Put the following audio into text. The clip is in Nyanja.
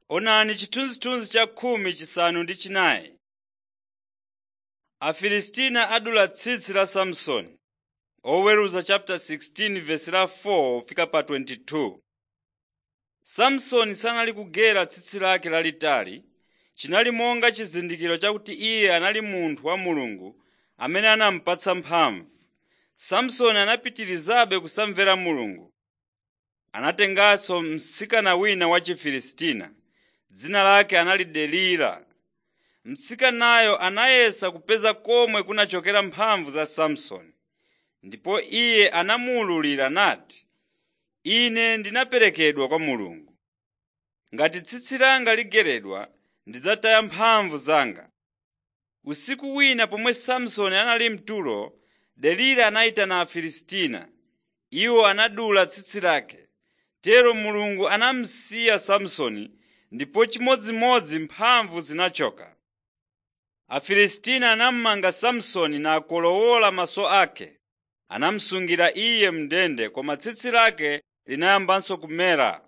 Onani chithunzithunzi cha khumi chisanu ndi chinayi. Afilisitiya adula tsitsi la Samsoni. Oweruza chapter 16 verse la 4 fika pa 22. Samsoni sanali kugera tsitsi lake lalitali, chinali monga chizindikiro chakuti iye anali munthu wa Mulungu amene anamupatsa mphamvu. Samsoni anapitirizabe kusamvera Mulungu. Anatenganso mtsikana wina wa Chifilisitiya, dzina lake anali Delila. Mtsikanayo anayesa kupeza komwe kunachokera mphamvu za Samsoni. Ndipo iye anamuwululira nati, “Ine ndinaperekedwa kwa Mulungu. Ngati tsitsi langa ligeredwa, ndidzataya mphamvu zanga.” Usiku wina pomwe Samsoni anali mtulo, Delila anayitana Afilistiya. Iwo anadula tsitsi lake. Tero Mulungu anamusiya Samsoni ndipo chimodzimodzi mphamvu zinachoka. Afilistiya anamumanga Samsoni nakolowola maso ake. Anamusungira iye m'ndende koma tsitsi lake linayambanso kumera.